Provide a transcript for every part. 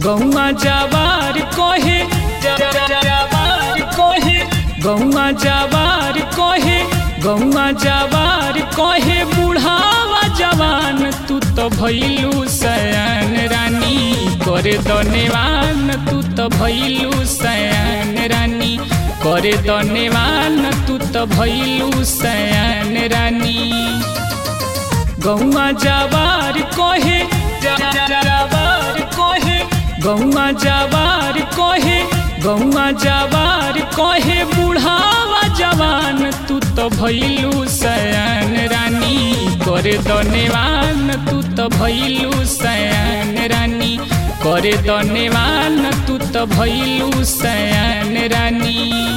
गौआ जवार कहे जवार कहे गौआ जवार कहे गौआ जवार कहे बुढ़ावा जवान तू तो भैलू सयान रानी करे दनेवान तू तो भैलू सयान रानी करे दनेवान तू तो भैलू सयान रानी गौआ जवार कहे जवार कहे गौआ जवार कहे गौआ जवार कहे बुढ़ावा जवान तू तो भैलू सयान रानी करे दनेवान तू तो भैलू सयान रानी करे दनेवान तू तो भैलू सयान रानी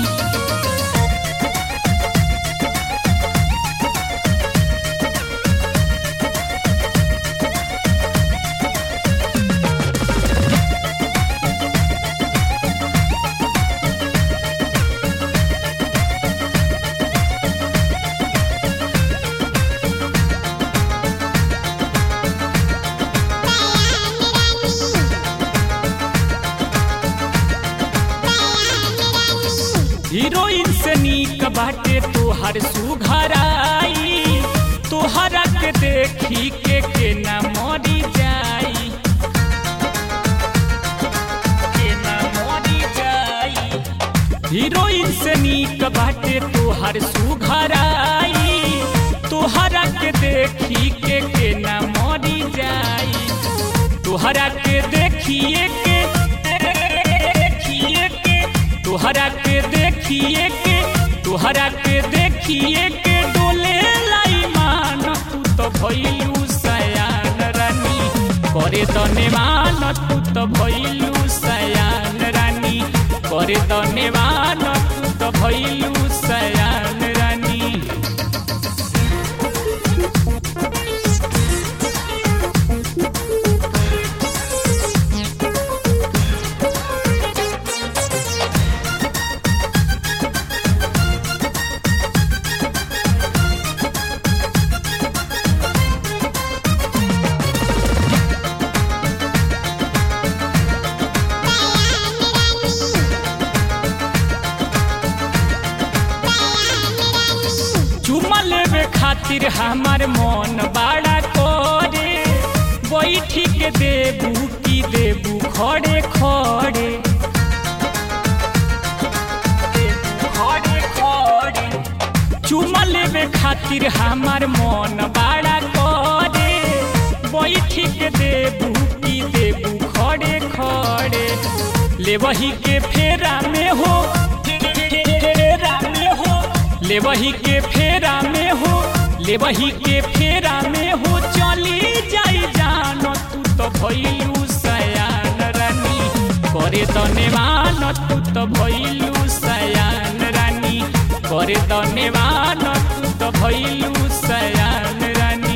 हीरोइन से नीक बाटे तोहर सुघराई तोहरा के देखी के के ना मरी जाई के ना मरी जाई हीरोइन से नीक बाटे तोहर सुघराई तोहरा के देखी के के ना मरी जाई तोहरा के देखिए के देखिए के तोहरा के देखिए के तोहरा के देखिए के डोले लाई मान तू तो भइलू सयान रानी करे दनेवान तू तो भइलू सयान रानी करे दनेवान तू तो भइलू सयान रानी चुमा लेवे खातिर हमार मन बड़ा करे बैठी के देबू की देबू खड़े खड़े खड़े खड़े चुमा लेवे खातिर हमार मन बड़ा करे बैठी के देबू की देबू खड़े खड़े ले वही के फेरा में हो फेरा में हो ले वही के फेरा में हो ले वही के फेरा में हो चली जाई जान तू तो भइलू सयान रानी करे दनेवान तू तो भइलू सयान रानी करे दनेवान तू तो भइलू सयान रानी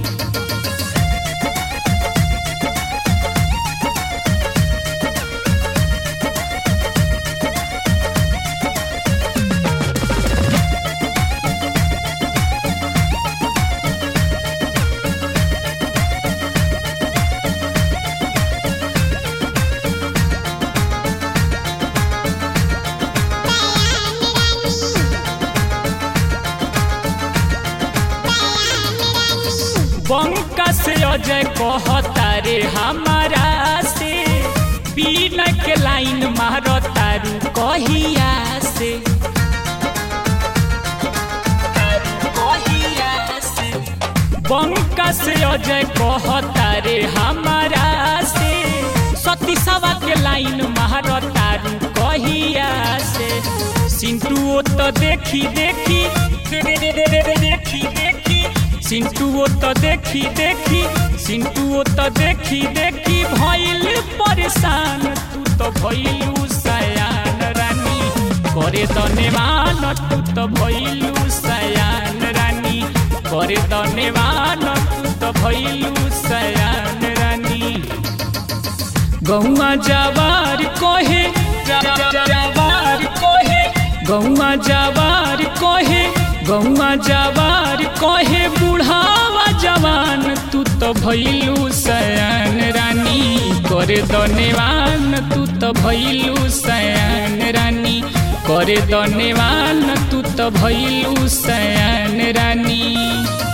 बंका से अजय कहता रे हमारा से बिना के लाइन मारो तारू कहिया से बंका से अजय कहता रे हमारा से सती सवा के लाइन मारो तारू कहिया से सिंटू तो देखी देखी देखी देखी सिंटू तो देखी देखी सिंटू तो देखी देखी भइल परेशान तू तो भइलू सयान रानी करे दनेवान तू तो भइलू सयान रानी करे दनेवान तू तो भइलू सयान रानी गौआ जवार कहे जवार कहे गौआ जवार कहे गौआ जवार कहे बुढ़ावा जवान तू तो भैलू सयान रानी करे दनेवान तू तो भइलू सयान रानी करे दनेवान तू तो भइलू सयान रानी